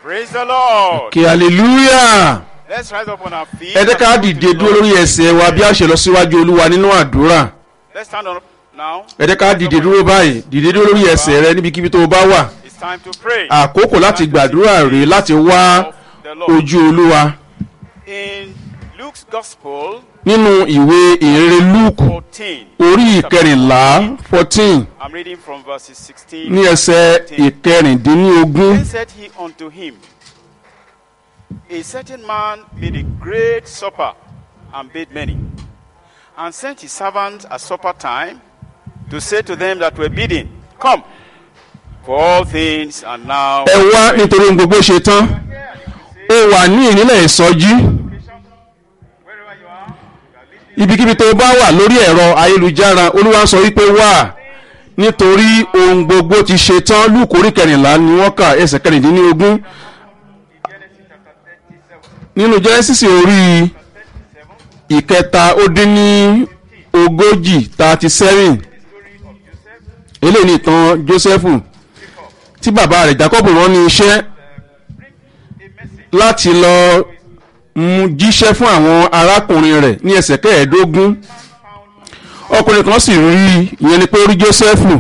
Praise the Lord. kí hallelujah Let's rise up on our feet. ẹ jẹ́ ká dìde dúró lórí ẹsẹ̀ wa bí a ṣe lọ síwájú olúwa nínú àdúrà Let's stand up now. ẹ jẹ́ ká dìde dúró báyìí dìde dúró lórí ẹsẹ̀ rẹ níbikíbi tó o bá wà It's time to pray. àkókò láti gbàdúrà rèé láti wá Of the Lord. ojú olúwa In Luke's Gospel nínú ìwé ìrere lúùkù 14, orí ìkẹrìnlá fourteen I'm reading from verses 16. ní ẹsẹ̀ ìkẹrìndínlógún Then said he unto him, A certain man made a great supper and bade many, and sent his servants at supper time to say to them that were bidding, Come, for all things are now. ẹ wá nítorí ohun gbogbo ṣe tán ó wà ní ìnílẹ̀ ìsọjí Wherever you are, you are listening. ibikíbi tó bá wà lórí ẹ̀rọ ayélujára olúwa sọ wípé wà nítorí ohun gbogbo ti ṣe tán lúùkù orí kẹrìnlá ni wọ́n kà ẹsẹ̀ kẹrìndínlógún nínú jẹ́nẹ́sísì orí ìkẹta ó dín ní ogójì thirty seven eléyìí ni ìtàn jósẹ́fù tí bàbá rẹ̀ jacob rán ní iṣẹ́ láti lọ mú jíṣẹ́ fún àwọn arákùnrin rẹ̀ ní ẹsẹ̀ kẹẹ̀ẹ́dógún ọkùnrin kan sì rí i ìyẹn ni pé ó rí jósẹ́fù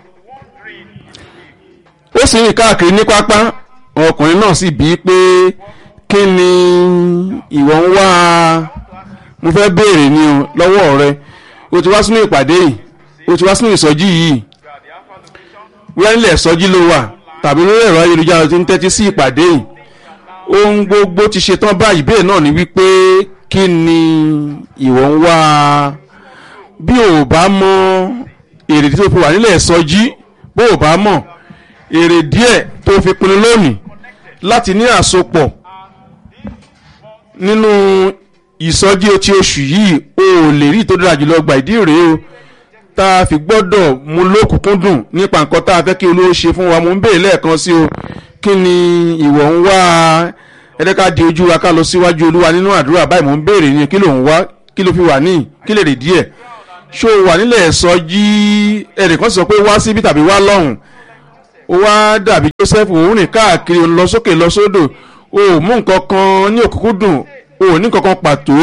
ó sì rìn káàkiri ní pápá ọkùnrin náà sì bí i pé kí ni ìwọ ń wá mo fẹ́ béèrè ni o lọ́wọ́ rẹ o ti wá sínú ìpàdé yìí o ti wá sínú ìsọjí yìí wíwá nílẹ̀ ìsọjí ló wà tàbí lórí ẹ̀rọ ayélujára tí ń tẹ́tí sí ìpàdé yìí ohun gbogbo ti ṣe tán báyìí bẹ́ẹ̀ náà ni wípé kí ni ìwọ ń wá bí o bá mọ èrè tí o fi wà nílẹ̀ ìsọjí bó o bá mọ̀ èrè díẹ̀ tó fi pinnu lónìí láti ní àsopọ̀ nínú ìsọjí ti oṣù yìí o ò lè rí tó dára jùlọ gbà ìdí rèé o tá a fi gbọ́dọ̀ mú lókùnkúndùn nípa nǹkan tá a fẹ́ kí olówó ṣe fún wa mo ń béèrè lẹ́ẹ̀kan sí o kí ni ìwọ ń wá ẹ̀ẹ́dẹ́ka di ojú wa ká lọ síwájú olúwa nínú àdúrà báyìí mo ń béèrè ni kí ló ń wá kí ló fi wà ní kí lè rè díẹ̀ ṣó o wà nílẹ̀ ìsọjí ẹnìkan sọ pé wá síbí tàbí wá lọ́hùn ó wá dàbí joseph òun rìn káàkiri òun lọ sókè lọ sódò o ò mú nǹkan kan ní òkúkúdùn o ò ní nǹkan kan pàtó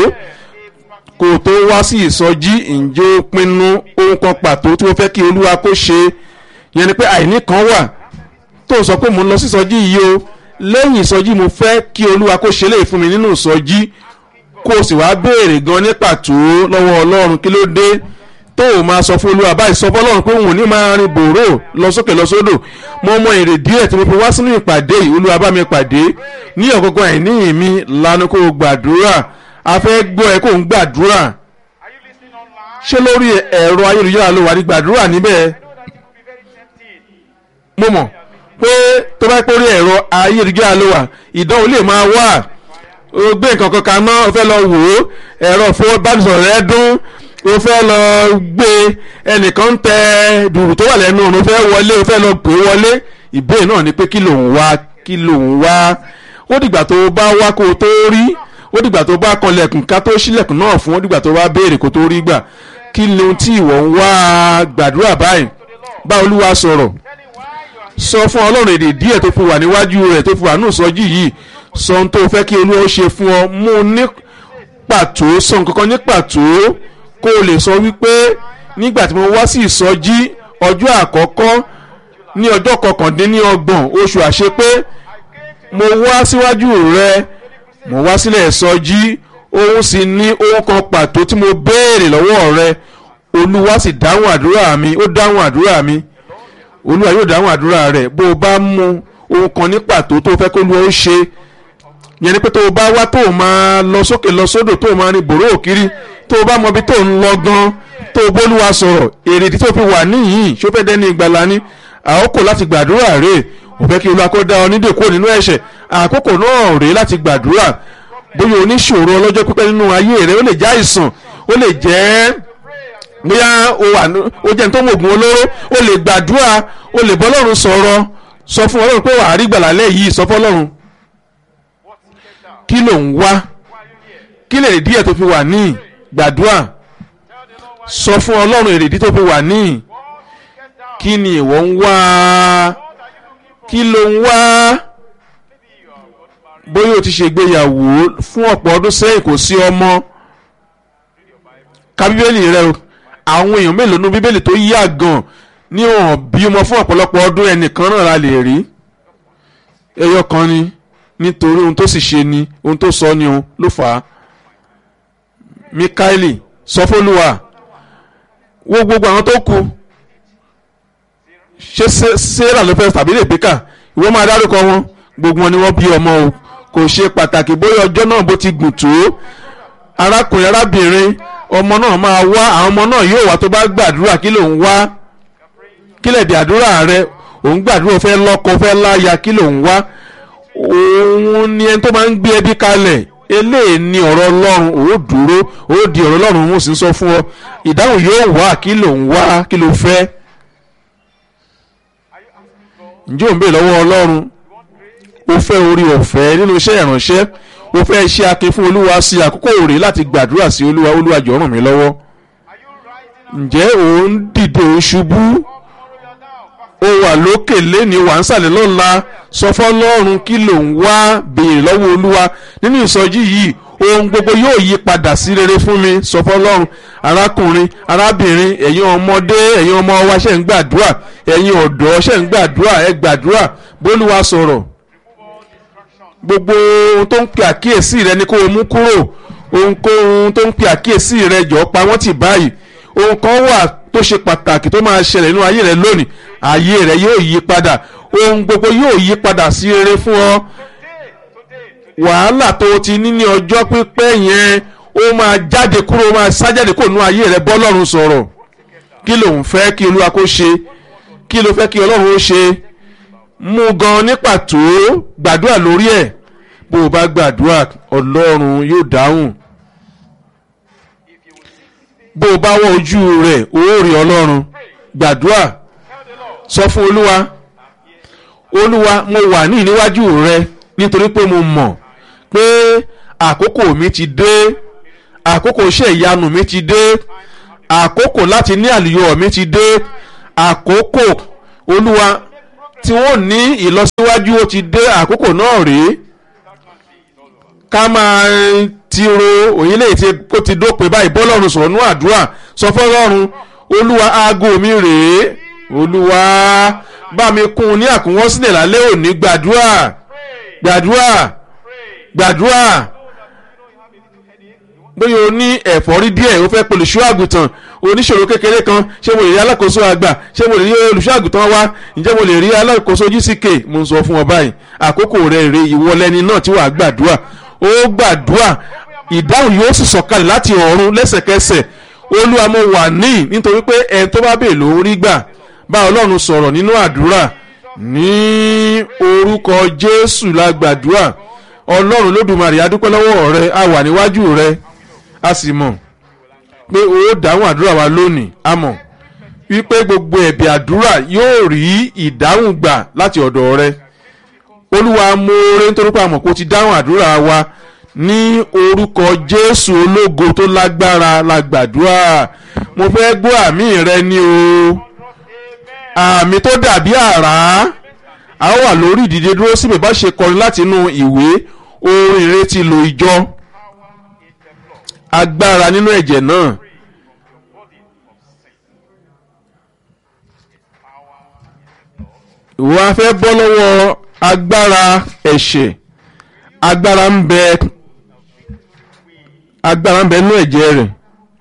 kó o tó wá sí ìsọjí ǹjẹ́ ó pinnu ohun kan pàtó tí wọ́n fẹ́ kí olúwa kó ṣe yẹn ni pé àìní kan wà tó sọ pé mo ń lọ sí ìsọjí yìí o lẹ́yìn ìsọjí mo fẹ́ kí olúwa kó ṣe léè fún mi nínú ìsọjí kó o sì wá béèrè gan ní pàtó lọ́wọ́ ọlọ́run kí ló dé tó o máa sọ fún olúwa báyìí sọ fọlọ́run pé òun ò ní máa rin bòró lọ sókè lọ sódò mo mọ èrè díẹ̀ tí mo fi wá sínú ìpàdé yìí olúwa bá mi pàdé ní ọ̀gọ́gọ́ àìní mi lanu kó o gbàdúrà a fẹ́ gbọ́ ẹ kó o ń gbàdúrà Are you listening online? ṣé lórí ẹ̀rọ ayélujára ló wà ní gbàdúrà níbẹ̀ I know that it could be very tempting. mo mọ̀ pé tó bá pé orí ẹ̀rọ ayélujára ló wà ìdánwò lè máa wà o gbé nǹkan kan kaná o fẹ́ lọ wò ó ẹ̀rọ ìfowópamọ́sọ̀rọ̀ rẹ dún o fẹ́ lọ gbé ẹnìkan ń tẹ dùrù tó wà lẹ́nu ọ̀run o fẹ́ wọlé o fẹ́ lọ pè é wọlé ìbéèrè náà ni pé kí ló ń wá kí ló ń wá ó dìgbà tó o bá wá kó o tó rí ó dìgbà tó o bá kanlẹ̀kùn ká tó ṣílẹ̀kùn náà fún ó dìgbà tó o bá béèrè kó tó rí gbà kí ni ohun tí ìwọ ń wá gbàdúrà báyìí bá olúwa sọ̀rọ̀ sọ fún ọlọ́run èdè díẹ̀ tó fi wà níwájú rẹ̀ tó fi wà nù sọ́jí yìí sọ ohun tó fẹ́ kí olúwa ó ṣe fún ọ mú un ní pàtó sọ nǹkan kan ní pàtó kó o lè sọ wípé nígbà tí mo wá sí ìsọjí ọjọ́ àkọ́kọ́ ní ọjọ́ kọkàndínlọ́gbọ̀n oṣù àṣepé mo wá síwájú rẹ mo wá sílẹ̀ ìsọjí òun sì ní ohun kan pàtó tí mo béèrè lọ́wọ́ rẹ olúwa sì dáhùn àdúrà mi ó dáhùn àdúrà mi olúwa yóò dáhùn àdúrà rẹ bó o bá mú ohun kan ní pàtó tó fẹ́ kó olúwa ó ṣe yẹn ni pé tó o bá wá tó o máa lọ sókè lọ sódò tó o máa rin bòró òkiri tó o bá mọ ibi tó o ń lọ gan tó o bólúwa sọ̀rọ̀ èrèdí tó fi wà níyìn ṣó fẹ́ dẹ́ni ìgbàlá ní àkókò láti gbàdúrà rè ò fẹ́ kí olúwa kó dá ọ nídè kúrò nínú ẹ̀ṣẹ̀ àkókò náà rèé láti gbàdúrà bóyá oníṣòro ọlọ́jọ́ pípẹ́ nínú ayé rẹ ó lè jẹ́ àìsàn ó lè jẹ́ bóyá o wà ó jẹ́ ní tó mọ̀ ògùn olóró o lè gbàdúrà o lè bọ́ ọlọ́run sọ̀rọ̀ sọ fún ọlọ́run pé wàá rí gbàlà lẹ́yìn sọ fún ọlọ́run kí ló ń wá kí lè rí díẹ̀ tó fi wà ní gbàdúrà sọ fún ọlọ́run èrèdí tó fi wà ní kí ni ìwọ ń wá kí ló ń wá o ti ṣègbéyàwó fún ọ̀pọ̀ ọdún sẹ́yìn kò sí ọmọ ka bíbélì rẹ o àwọn èèyàn mélòó nu bíbélì tó yá gan ní ọ̀hún bí ọmọ fún ọ̀pọ̀lọpọ̀ ọdún ẹnìkan náà la lè rí ẹyọ kan ni nítorí ohun tó sì ṣe ni ohun tó sọ ni ohun ló fà á mikaeli sọfọlùwà wo gbogbo àwọn tó kù ṣé sarah ló fẹ́ tàbí rebecca ìwọ máa dárúkọ wọn gbogbo wọn ni wọ́n bí ọmọ o kò ṣe pàtàkì bóyá ọjọ́ náà bó ti gùn tó arákùnrin arábìnrin ọmọ náà máa wá àwọn ọmọ náà yóò wá tó bá gbàdúrà kí ló ń wá kí lè dé àdúrà rẹ òun gbàdúrà fẹ́ lọ́kọ fẹ́ láya kí ló ń wá òun ni ẹni tó máa ń gbé ẹbí kalẹ̀ eléyìí ni ọ̀rọ̀ ọlọ́run ó dúró ó di ọ̀rọ̀ ọlọ́run mú sí sọ fún ọ ìdáhùn yóò wá kí ló ń wá kí ló fẹ́ ǹjẹ́ ò ń bè lọ́wọ́ ọlọ́run ó fẹ́ orí ọ̀fẹ́ nínú iṣẹ́ ìránṣẹ́ ó fẹ́ iṣẹ́ akin fún olúwa sí àkókò rèé láti gbàdúrà sí olúwa olúwa jọ̀ọ́ ràn mí lọ́wọ́ ǹjẹ́ ò ń dìde ò ń ṣubú ó wà lókè lẹ́ni wà ń sàlẹ̀ lọ́la sọ fọ́lọ́run kí ló ń wá béèrè lọ́wọ́ olúwa nínú ìsọjí yìí ohun gbogbo yóò yí padà sí rere fún mi sọ fọ́lọ́run arákùnrin arábìnrin ẹ̀yin ọmọdé ẹ̀yin ọmọ wa ṣe ń gbàdúrà ẹ̀yin ọ̀dọ́ ṣe ń gbàdúrà ẹ gbàdúrà bólúwa sọ̀rọ̀ gbogbo ohun tó ń pè àkíyèsí rẹ ni kó o mú kúrò ohunkóhun tó ń pè àkíyèsí rẹ jọ pa wọ́n tì báyìí ohun kan wà tó ṣe pàtàkì tó máa ṣẹlẹ̀ nínú ayé rẹ lónìí ayé rẹ yóò yí padà ohun gbogbo yóò yí padà sí rere fún ọ wàhálà tó o ti ní ní ọjọ́ pípẹ́ yẹn ó máa jáde kúrò ó máa sájáde kúrò nínú ayé rẹ bọ́lọ́run sọ̀rọ̀ kí ló ń fẹ́ kí olúwa kó ṣe kí ló fẹ́ kí ọlọ́run ó ṣe mú gan ní pàtó gbàdúrà lórí ẹ̀ bó o bá gbàdúrà ọlọ́run yóò dáhùn bó o bá wọ ojú rẹ̀ ó rí ọlọ́run gbàdúrà sọ fún olúwa olúwa mo wà ní níwájú rẹ nítorí pé mo mọ̀ pé àkókò mi ti dé àkókò iṣẹ́ ìyanu mi ti dé àkókò láti ní àlùyọ mi ti dé àkókò olúwa tí wọ́n ní ìlọsíwájú ó ti dé àkókò náà rèé ká máa tiro òyìnlẹ̀ tí kò ti dópin báyìí bọ́lọ́run sọ̀rọ̀ nú àdúrà sọ fọ́lọ́run olúwa aago mi rèé olúwa bá mi kún un ní àkúnwọ́ sílẹ̀ lálẹ́ òní gbàdúrà gbàdúrà gbàdúrà bóyá o ní ẹ̀fọ́rí díẹ̀ o fẹ́ pe olùṣọ́ àgùntàn oníṣòro kékeré kan ṣé mo lè rí alákòóso àgbà ṣé mo lè rí olùṣọ́ àgùntàn wa ǹjẹ́ mo lè rí alákòóso gck mo ń sọ fún ọ báyìí àkókò rẹ̀ rè ìwọlẹ́ni náà tí wàá gbàdúrà ó gbàdúrà ìdáhùn yóò sì sọ̀kalẹ̀ láti ọ̀run lẹ́sẹ̀kẹsẹ̀ olúwa mo wà ní nítorí pé ẹni tó bá bèè ló ń rí gbà bá ọlọ́run sọ̀rọ̀ nínú àdúrà ní orúkọ jésù la gbàdúrà ọlọ́run lódùmarè adúpẹ́ lọ́wọ́ rẹ a wà níwájú rẹ a sì mọ̀ pé o dáhùn àdúrà wa lónìí a mọ̀ wípé gbogbo ẹ̀bẹ̀ àdúrà yóò rí ìdáhùn gbà láti ọ̀dọ̀ rẹ olúwa moore nítorí pé a mọ̀ kó ti dáhùn àdúrà wa ní orúkọ jésù ológo tó lágbára la gbàdúrà mo fẹ́ gbọ́ àmì rẹ ní o àmì tó dàbí àrá a ó wà lórí ìdíje dúró síbẹ̀ bá ṣe kọrin láti inú ìwé orin ìrètí lo ìjọ agbára nínú ẹ̀jẹ̀ náà. wọ́n á fẹ́ bọ́ lọ́wọ́ agbára ẹ̀ṣẹ̀ agbára ń bẹ agbára ń bẹ nínú ẹ̀jẹ̀ rẹ̀.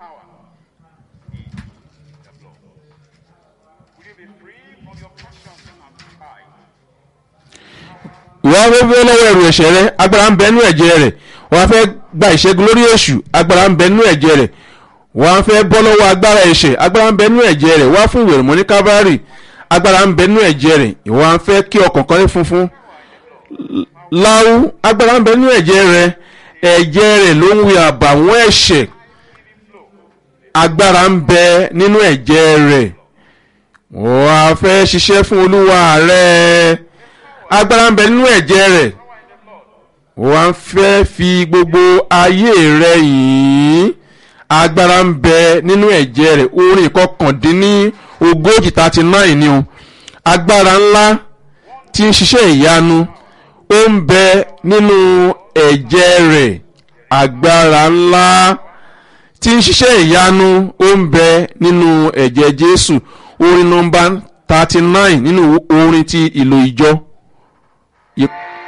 wọ́n á fẹ́ bọ́ lọ́wọ́ ẹ̀rù ẹ̀ṣẹ̀ rẹ̀ agbára ń bẹ nínú ẹ̀jẹ̀ rẹ̀ wọ́n á fẹ́ gba ìṣẹ́gun lórí èṣù agbára ń bẹ nínú ẹ̀jẹ̀ rẹ̀ wọ́n á fẹ́ bọ́ lọ́wọ́ agbára ẹ̀ṣẹ̀ agbára ń bẹ nínú ẹ̀jẹ̀ rẹ̀ wọ́n á fún ìwé mọ́ ní kábàárì agbára ń bẹ nínú ẹ̀jẹ̀ rẹ̀ ìwọ́n á fẹ́ kí ọkàn kan ní funfun láwù agbára ń bẹ nínú ẹ̀jẹ̀ rẹ̀ ẹ̀jẹ̀ rẹ̀ ló ń wí àbàwọ́n ẹ̀ṣẹ̀ agbára ń bẹ nínú ẹ̀jẹ̀ rẹ̀ wọ́n á fẹ́ ṣiṣẹ́ fún olúwa rẹ̀ agbára ń bẹ nínú ẹ̀jẹ̀ rẹ̀ wọ́n á fẹ́ fi gbogbo ayé rẹ̀ yìí agbára ń bẹ nínú ẹ̀jẹ̀ rẹ̀ orin ìkọkàndínní ogójì thirty nine ni o agbára ńlá tí ń ṣiṣẹ́ ìyanu ó ń bẹ nínú ẹ̀jẹ̀ rẹ̀ agbára ńlá tí ń ṣiṣẹ́ ìyanu ó ń bẹ nínú ẹ̀jẹ̀ jésù orin nọmba thirty nine nínú orin ti ìlò ìjọ. Yep.